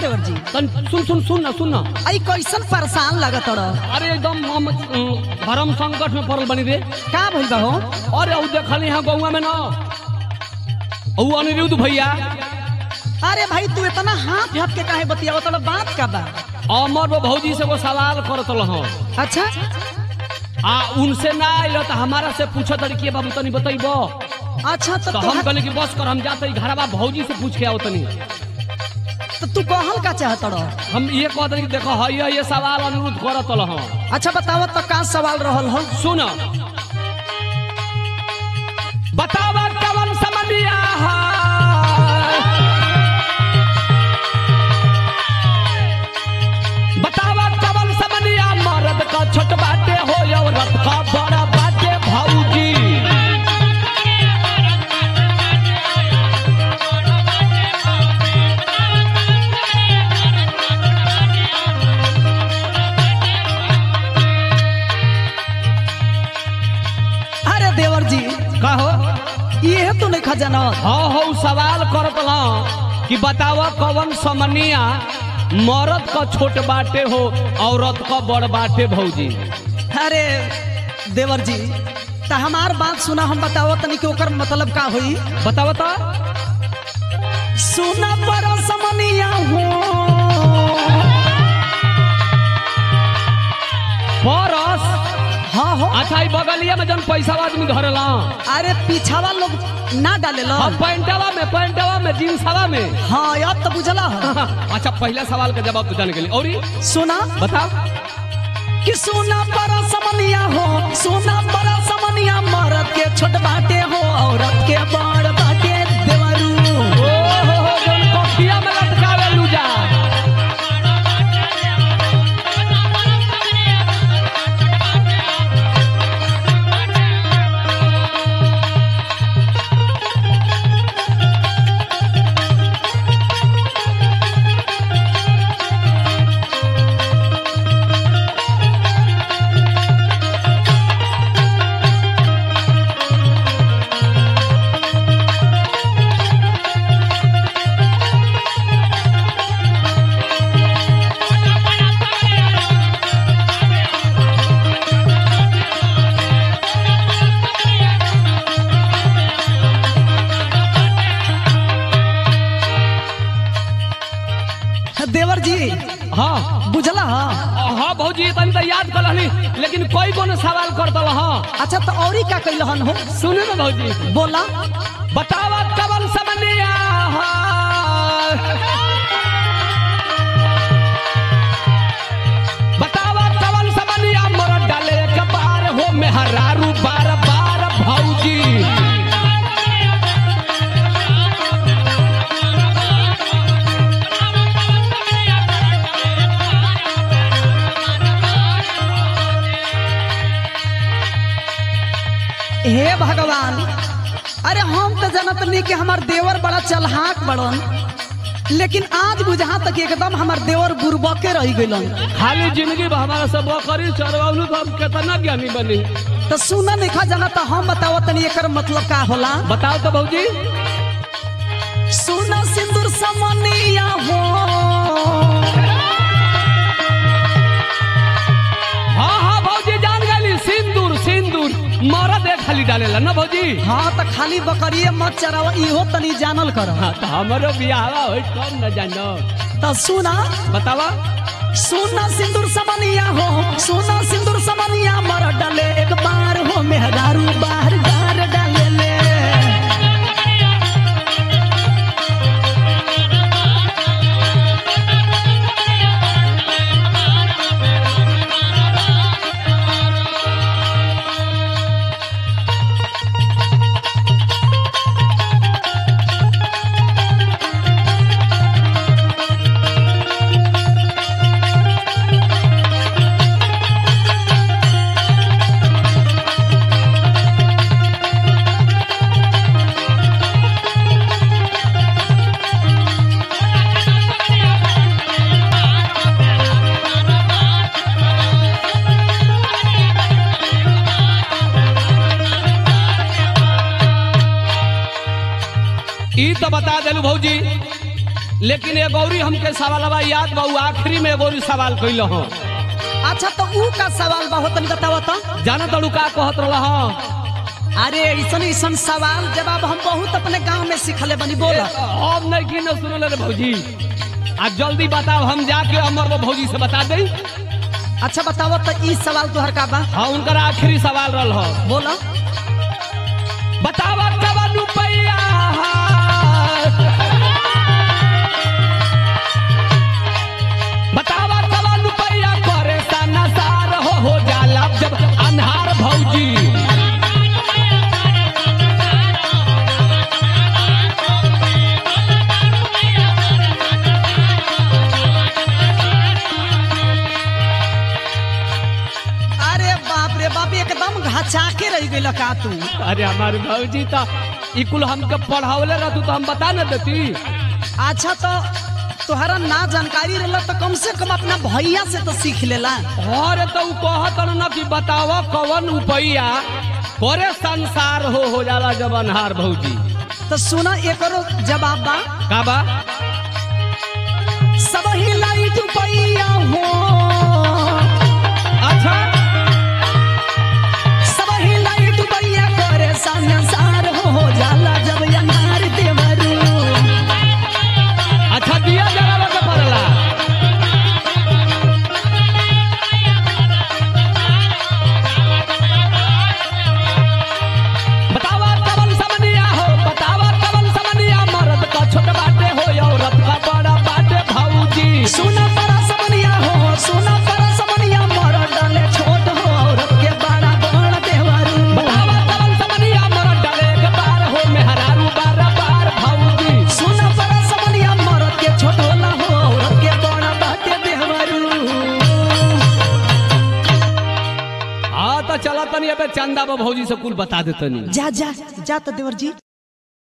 देवर जी तन सुन सुन सुन ना सुन ना आई कैसन परेशान लगत रह अरे एकदम हम अम, भरम संकट में पड़ल बनी रे का भइल बा हो अरे ऊ देखली यहाँ गौवा में ना ऊ अनिरुद्ध भैया अरे भाई तू इतना हाथ हाथ के काहे बतियावत रह बात का बा अमर वो भौजी से वो सवाल करत हूँ अच्छा आ उनसे ना आइल तो हमारा से पूछत रही बाबू तनी बतैबो अच्छा तो तो हम तोहर- कहले कि बस कर हम जाते ही घरवा भौजी से पूछ के आओ तनी तो तू कहल का चाहत रह हम ये कहते कि देखो है ये सवाल अनुरोध करत हूँ अच्छा बताओ तो का सवाल रहल हो सुन बतावा कवन समनिया बतावा कवन समनिया मर्द का छोट बाटे हो औरत का बड़ा बाटे भौजी अरे देवर जी कहो ये तो नहीं खजाना हाँ हो सवाल करत हूँ कि बतावा कवन समनिया मर्द का छोट बाटे हो औरत का बड़ बाटे भौजी अरे देवर जी तो हमार बात सुना हम बताओ तनी कि ओकर मतलब का होई बता बता सुना पर समनिया हो परस हाँ हो अच्छा ई बगलिया में जन पैसा आदमी धरेला अरे पीछावा लोग ना डाले लो हम पैंटवा में पैंटवा में जींसवा में हाँ याद तो बुझला हो अच्छा पहला सवाल का जवाब तो जाने के लिए और ई सुना बताओ कि सोना पर समनिया हो सोना पर समनिया मरद के छोट बाटे हो औरत के बड़ बाटे देवरू ओ हो हो जन कोठिया में लटकावे लूजा देवर जी हाँ बुझला हाँ हाँ भौजी तनी तो याद कर लहनी लेकिन कोई कोनो सवाल कर दल हाँ अच्छा तो औरी का कैलहन हो सुने ना भौजी बोला बतावा कवन समनिया बतावा कवन समनिया मरद डाले एक बार हो मेहरारू बार बार भौजी हे भगवान अरे हम तो जनत नहीं कि हमार देवर बड़ा चलहाक बड़न लेकिन आज बुझा तक एकदम हमार देवर बुरबके रह गइलन खाली जिंदगी भर हमारा सब करी चरवाउलू तो हम कितना ज्ञानी बनी तो सुना नहीं खा जाना तो हम बताओ तनी एकर मतलब का होला बताओ तो भौजी सुना सिंदूर समनिया हो हाँ हाँ भौजी जान गली सिंदूर सिंदूर मरद एक खाली डालेला ना भौजी हाँ तो खाली बकरिए मत चरावा इहो तनी जानल कर हाँ तो हमारो बियाह हो कौन न जानो तो सुना बतावा सुना सिंदूर समनिया हो सुना सिंदूर समनिया मर डाले एक बार हो मेहरारू बाहर गार डाले ले ई तो बता देलू भौजी लेकिन ए गौरी हमके सवालवा याद बा उ आखिरी में एगोरी सवाल कैल हूँ अच्छा तो ऊ का सवाल बा हो तनी बतावा तो जाना तड़ू का कहत रहा अरे ऐसन ऐसन सवाल जवाब हम बहुत अपने गांव में सीखले बनी बोला हम नहीं की न सुनले रे भौजी आ जल्दी बताओ हम जाके अमर वो भौजी से बता दई अच्छा बतावा तो ई सवाल तोहर का बा हाँ उनकर आखिरी सवाल रहल हो बोला बतावा कवन रुपैया बतावा कवन रुपैया करे सनसार हो हो जाला जब अन्हार भौजी अरे बाप रे बाप एकदम घचा के रह गइल का तू अरे हमारे भौजी तो ई कुल हमके पढ़ावले रहतू तो हम बता न देती अच्छा तो तोहरा ना जानकारी रहला तो कम से कम अपना भैया से तो सीख लेला अरे तो उ कहत न कि बतावा कवन रुपैया करे संसार हो हो जाला जब अन्हार भौजी तो सुना एकरो जवाब बा का बा सब ही लाइट पैया हो अच्छा सब ही लाइट पैया करे संसार हो हो जाला जब अनार देवरू अच्छा दिया जलावा के पड़ला बतावा कवन समनिया हो बतावा कवन समनिया मर्द का छोट बाटे हो औरत का बड़ा बाटे भौजी सुना बड़ा समनिया हो सुना बड़ा समनिया मर डाले छोट हो औरत के बड़ा बड़ देवरू बतावा कवन समनिया मर्द डरे के बार हो मेहरारू बार बार भौजी सुना बड़ा समनिया मरद के छोट होला हो औरत के बड़ा बाटे देवरू हाँ तो चला तनी अबे चंदा बा भौजी से कुल बता देतनी जा जा जा तो देवर जी